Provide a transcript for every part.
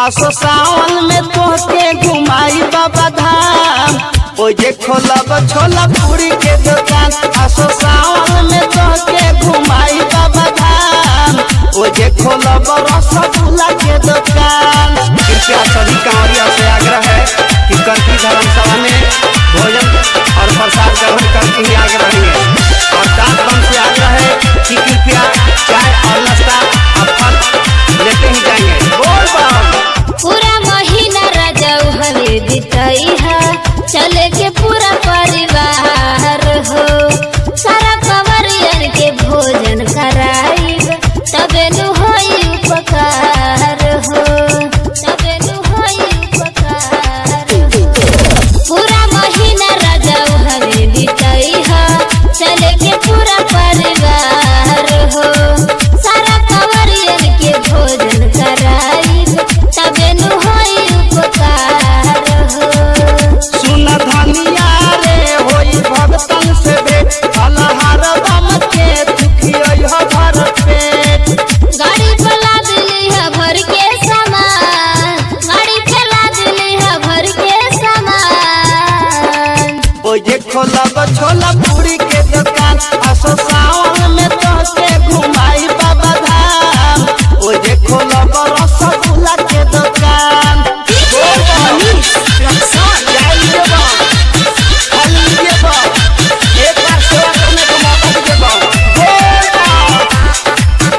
आसो सावन में तोहके घुमाई बाबा धाम ओ जे खोलब छोला पूरी के दुकान आसो सावन में तोहके घुमाई बाबा धाम ओ जे खोलब रसगुल्ला के दुकान कृपया सभी कांवरियों से आग्रह है कि करकी धर्मसभा में भोजन और प्रसाद ग्रहण करके ही आगे रहेंगे और डाक बम से आग्रह है कि कृपया चाय और नाश्ता और फल लेते ही जाएंगे बोल बम पूरा महीना रजऊ हवे बितई है चले के पूरा परिवार हो सारा कंवरियन के भोजन कराइब तबे नु होई उपकार हो तबे नु होई उपकार हो पूरा महीना रजऊ हवे बितई है चले के पूरा परिवार हो सारा कंवरियन के भोजन कराइब तबे नु होई उपकार हो सुन धनिया रे होई भगतन से भेंट फलहार बम के दुखियो भर पेट गाड़ी फैला दिली है भर के सामान गाड़ी फैला दिली है भर के सामान ओ जे खोलब छोला पूरी के दुकान आसो सावन में तोहके घुमाई बाबा धाम ओ जे खोलब रसगुल्ला के दुकान बोल बम। जाइए बम। खाइए बम। एक बार सेवा करने का मौका दीजिए बम। बोल बम।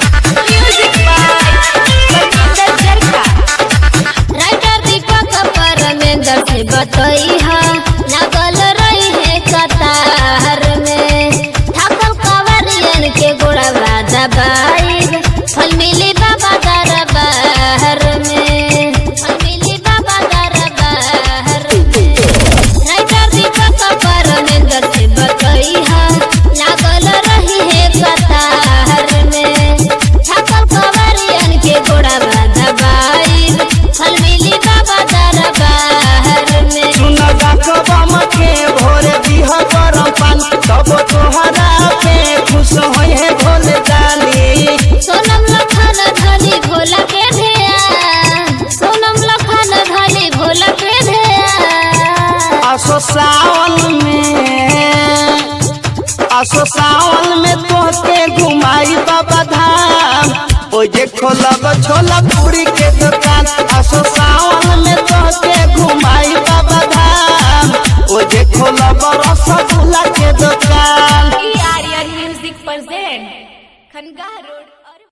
राइटर दीपक परमेंद्र से बतई है लागल रही है कतार में ठाकुर कंवरियन के गोड़वा दबाई फल मिली बाबा दरबार में फल मिली बाबा दरबार में राइटर दीपक परमेंद्र से बतई है लागल रही है कतार में ठाकुर कंवरियन के गोड़वा दबाई फल मिली बाबा दरबार में सुन बम के भोरे दिह गरम पानी तब तोहरा पे खुश होई है भोले दानी सोनम लखन धनी भोला के ध्यान सोनम लखन धनी भोला के ध्यान आसो सावन में आसो सावन में तोहके घुमाई बाबा धाम ओ जे खोलब छोला पूरी के दुकान आसो सावन में तोहके घुमाई बाबा धाम ओ जे खोलब रसगुल्ला के दुकान आर्यन म्यूजिक प्रेजेंट खनगा रोड